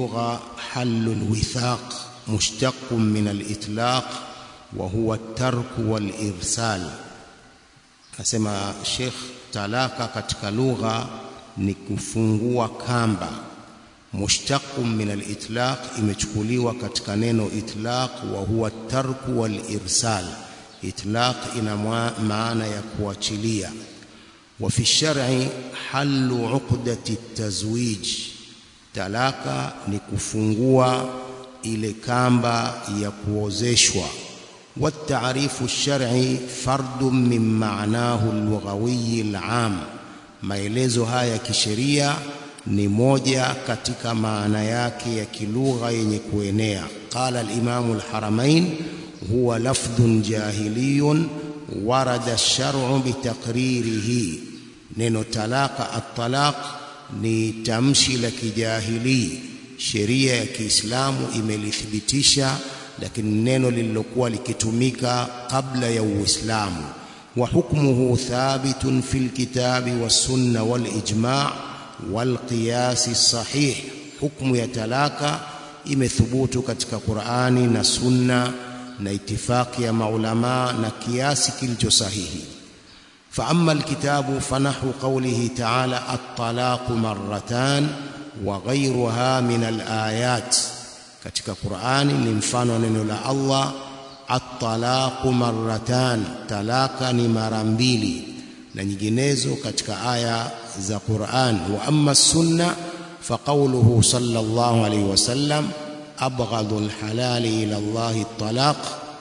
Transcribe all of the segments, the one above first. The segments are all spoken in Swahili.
اللغة حل الوثاق مشتق من الإطلاق وهو الترك والإرسال asema Sheikh talaka katika lugha ni kufungua kamba mushtaqun min al-itlaq imechukuliwa katika neno itlaq wa huwa tarku wal irsal itlaq ina maana ya kuachilia wa fi shar'i halu uqdati at-tazwij talaka ni kufungua ile kamba ya kuozeshwa والتعريف الشرعي فرد من معناه اللغوي العام maelezo haya kisheria ni moja katika maana yake ya kilugha yenye kuenea qala al-imam al-haramain huwa lafdhun jahiliyun warada ash-shar'u bitaqririhi neno talaka at-talaq ni tamshi la kijahili sheria ya Kiislamu imelithibitisha lakini neno lililokuwa likitumika kabla ya Uislamu wa hukmuhu thabitun fil kitabi was sunna wal ijma' wal qiyas sahih hukmu ya talaka imethubutu katika Qur'ani na sunna na itifaki ya maulama na kiasi kilicho sahihi فأما الكتاب فنحو قوله تعالى الطلاق مرتان وغيرها من الآيات katika Qur'ani ni mfano neno la Allah at-talaqu marratan talaka ni mara mbili na nyinginezo katika aya za Qur'an wa amma sunna fa qawluhu sallallahu alayhi wasallam abghadu al-halali ila Allah at-talaq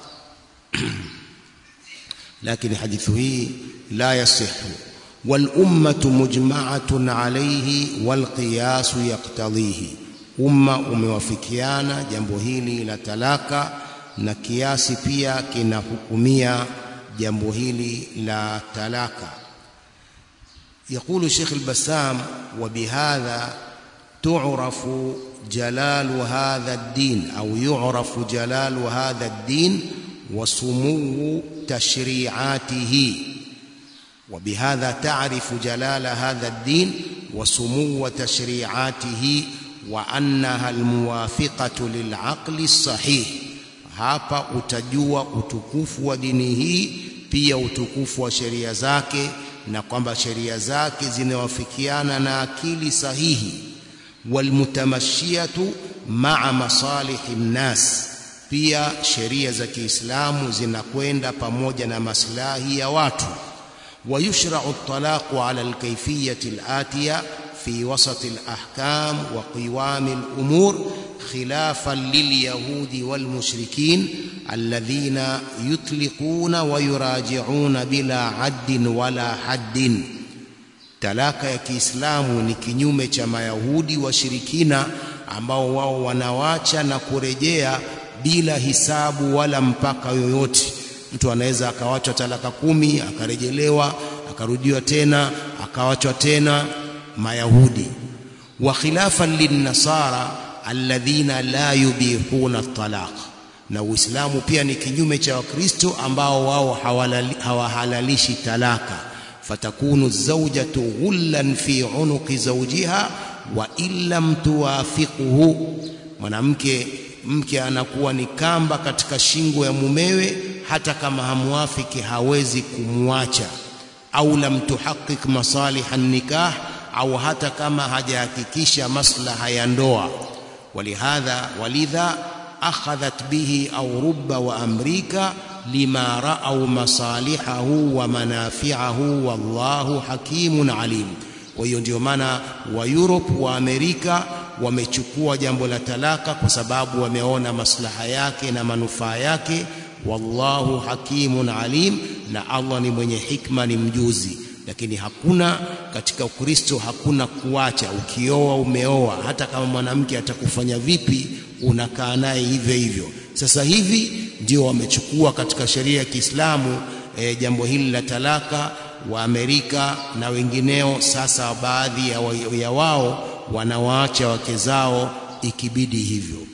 lakini hadithu hii la yasihu wal ummatu mujma'atun alayhi wal qiyas yaqtadhihi umma umewafikiana jambo hili la talaka na kiasi pia kinahukumia jambo hili la talaka يقول الشيخ البسام وبهذا تعرف جلال هذا الدين أو يعرف جلال هذا الدين وسمو تشريعاته وبهذا تعرف جلال هذا الدين وسمو تشريعاته وأنها الموافقة للعقل الصحيح hapa utajua utukufu wa dini hii pia utukufu wa sheria zake na kwamba sheria zake zinawafikiana na akili sahihi walmutamashiyatu maa masalihi nnas pia sheria za Kiislamu zinakwenda pamoja na maslahi ya watu ويشرع الطلاق على الكيفية الآتية في وسط الأحكام وقوام الأمور خلافا لليهود والمشركين الذين يطلقون ويراجعون بلا عد ولا حد talaka ya Kiislamu ni kinyume cha Mayahudi washirikina ambao wao wanawacha na kurejea bila hisabu wala mpaka yoyote. Mtu anaweza akawachwa talaka kumi akarejelewa akarudiwa tena akawachwa tena. Mayahudi wa khilafan linnasara alladhina la yubihuna at-talaq, na Uislamu pia ni kinyume cha Wakristo ambao wao hawahalalishi talaka fatakunu zawjatu ghullan fi unuqi zawjiha wa illam tuwafiquhu, mwanamke mke anakuwa ni kamba katika shingo ya mumewe, hata kama hamwafiki hawezi kumwacha. Au lam tuhaqiq masaliha nikah, au hata kama hajahakikisha maslaha ya ndoa. Walihadha walidha akhadhat bihi au rubba wa amrika lima raau masalihahu wa manafiahu wallahu hakimun alim. Kwa hiyo ndio maana wa Europe wa Amerika wamechukua jambo la talaka kwa sababu wameona maslaha yake na manufaa yake. Wallahu hakimun alim, na Allah ni mwenye hikma, ni mjuzi. Lakini hakuna katika Ukristo, hakuna kuacha. Ukioa umeoa, hata kama mwanamke atakufanya vipi, unakaa naye hivyo hivyo. Sasa hivi ndio wamechukua katika sheria ya Kiislamu e, jambo hili la talaka wa Amerika na wengineo. Sasa baadhi ya, wa, ya wao wanawaacha wake zao ikibidi hivyo.